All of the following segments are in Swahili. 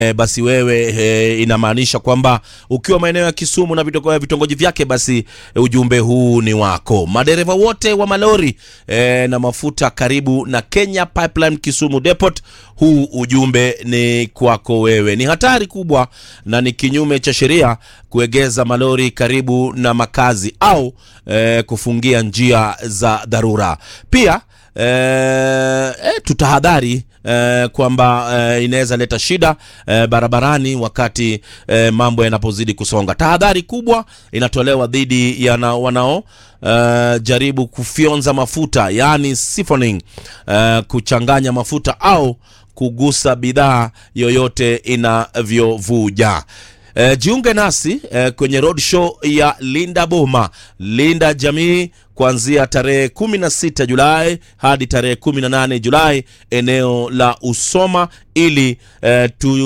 E, basi wewe e, inamaanisha kwamba ukiwa maeneo ya Kisumu na vitongo- vitongoji vyake, basi e, ujumbe huu ni wako. Madereva wote wa malori e, na mafuta karibu na Kenya Pipeline Kisumu Depot, huu ujumbe ni kwako wewe. Ni hatari kubwa na ni kinyume cha sheria kuegeza malori karibu na makazi au e, kufungia njia za dharura. Pia e, e, tutahadhari e, kwamba e, inaweza leta shida e, barabarani wakati e, mambo yanapozidi kusonga. Tahadhari kubwa inatolewa dhidi ya na, wanao e, jaribu kufyonza mafuta yaani siphoning, e, kuchanganya mafuta au kugusa bidhaa yoyote inavyovuja. E, jiunge nasi e, kwenye road show ya Linda Boma, Linda Jamii kuanzia tarehe 16 Julai hadi tarehe 18 Julai eneo la Usoma ili e,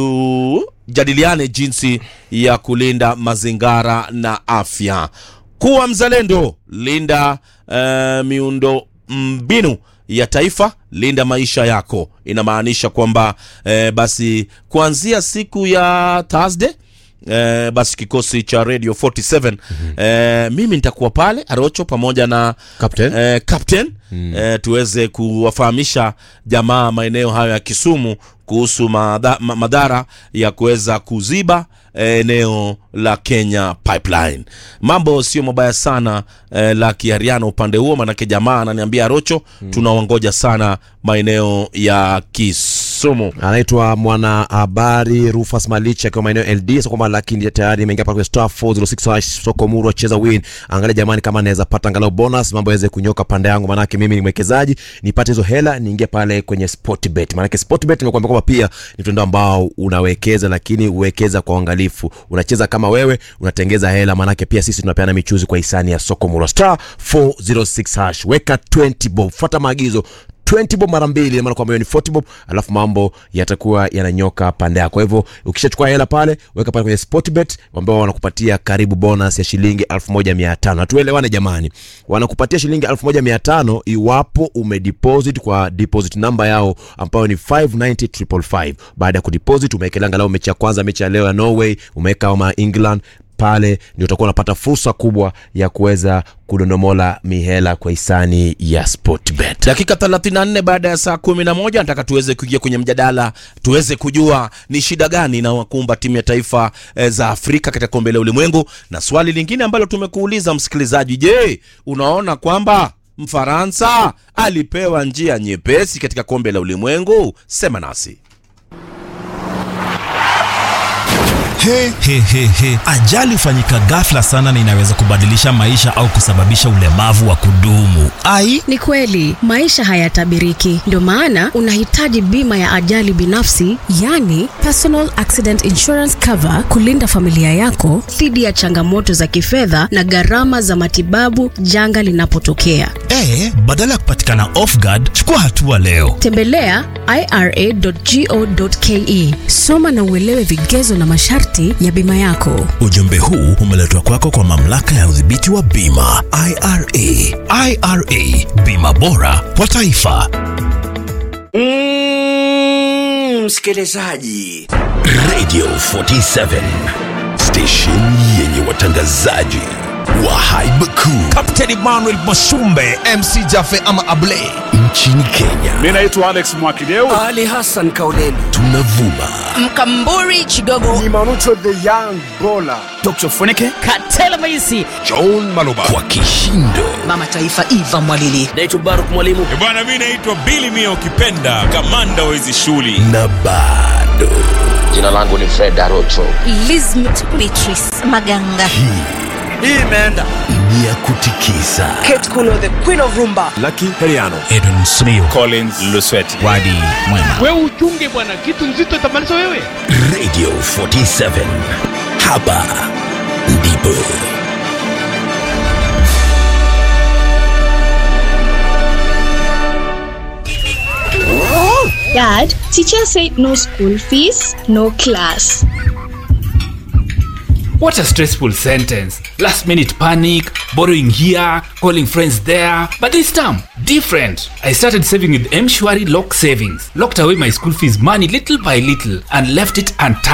tujadiliane jinsi ya kulinda mazingira na afya. Kuwa mzalendo, linda e, miundo mbinu ya taifa, linda maisha yako. Inamaanisha kwamba e, basi kuanzia siku ya Thursday Eh, basi kikosi cha Radio 47 eh, mimi nitakuwa pale Arocho pamoja na Captain. eh, Captain eh, tuweze kuwafahamisha jamaa maeneo hayo ya Kisumu kuhusu madha, ma- madhara ya kuweza kuziba eh, eneo la Kenya Pipeline. Mambo sio mabaya sana eh, la kiariano upande huo, manake jamaa ananiambia Arocho, tunawangoja sana maeneo ya Kisumu. anaitwa mwanahabari Rufus Malicha akiwa maeneo LD so kwamba lakini tayari imeingia pale kwenye star 406 hash soko muru cheza win. Angalia jamani, kama naweza pata angalau bonus, mambo yaweze kunyoka pande yangu, maanake mimi ni mwekezaji, nipate hizo hela niingie pale kwenye Sportbet. Maanake Sportbet nimekuambia kwamba pia ni mtandao ambao unawekeza, lakini uwekeza kwa uangalifu. Unacheza kama wewe unatengeza hela, maanake pia sisi tunapeana michuzi kwa hisani ya soko muru star 406 hash, weka 20 bob, fuata maagizo 20 bob mara mbili, ina maana kwamba hiyo ni 40 bob, alafu mambo yatakuwa yananyoka pande yako. Kwa hivyo ukishachukua hela pale, weka pale kwenye Sportbet ambao wanakupatia karibu bonus ya shilingi 1500. Na tuelewane jamani, wanakupatia shilingi 1500 iwapo umedeposit kwa deposit namba yao ambayo ni 590555. Baada ya kudeposit umewekelea angalau mechi ya kwanza, mechi ya leo ya Norway, umeweka kama England pale ndio utakuwa unapata fursa kubwa ya kuweza kudondomola mihela kwa hisani ya Sportbet. dakika 34 baada ya saa 11 nataka tuweze kuingia kwenye mjadala tuweze kujua ni shida gani inawakumba timu ya taifa e, za afrika katika kombe la ulimwengu na swali lingine ambalo tumekuuliza msikilizaji je unaona kwamba mfaransa alipewa njia nyepesi katika kombe la ulimwengu sema nasi He, he, he, he. Ajali hufanyika ghafla sana na inaweza kubadilisha maisha au kusababisha ulemavu wa kudumu. Ai, Ni kweli maisha hayatabiriki, ndio maana unahitaji bima ya ajali binafsi, yani personal accident insurance cover, kulinda familia yako dhidi ya changamoto za kifedha na gharama za matibabu janga linapotokea. e, badala ya kupatikana off guard, chukua hatua leo. Tembelea ira.go.ke, soma na uelewe vigezo na masharti ya bima yako. Ujumbe huu umeletwa kwako kwa mamlaka ya udhibiti wa bima IRA. IRA, bima bora kwa taifa. Mm, msikilizaji Radio 47 station yenye watangazaji wa haiba kuu Captain Emmanuel Masumbe MC Jafe ama Ablay. nchini Kenya. Mi naitwa Alex Mwakideu. ali hassan kauleni Tunavuma Mkamburi Chigogo Dr. Funike. Katela Maisi John Maloba kwa kishindo Mama Taifa Eva Mwalili naitwa baruk mwalimu bwana mi naitwa bili mia ukipenda kamanda wa hizi shughuli na bado Jina langu ni Fred Arocho. Lizmet Beatrice Maganga hii imeenda ni ya kutikisa Kate Kuno the Queen of Rumba Edwin Smio. collins lusweti Wadi Mwema. Wewe uchunge bwana, kitu nzito itamaliza wewe. Radio 47 hapa ndipo Dad, teacher said no school fees, no class. What a stressful sentence. Last minute panic, borrowing here, calling friends there. But this time, different. I started saving with Mshwari Lock Savings. Locked away my school fees money little by little and left it untouched.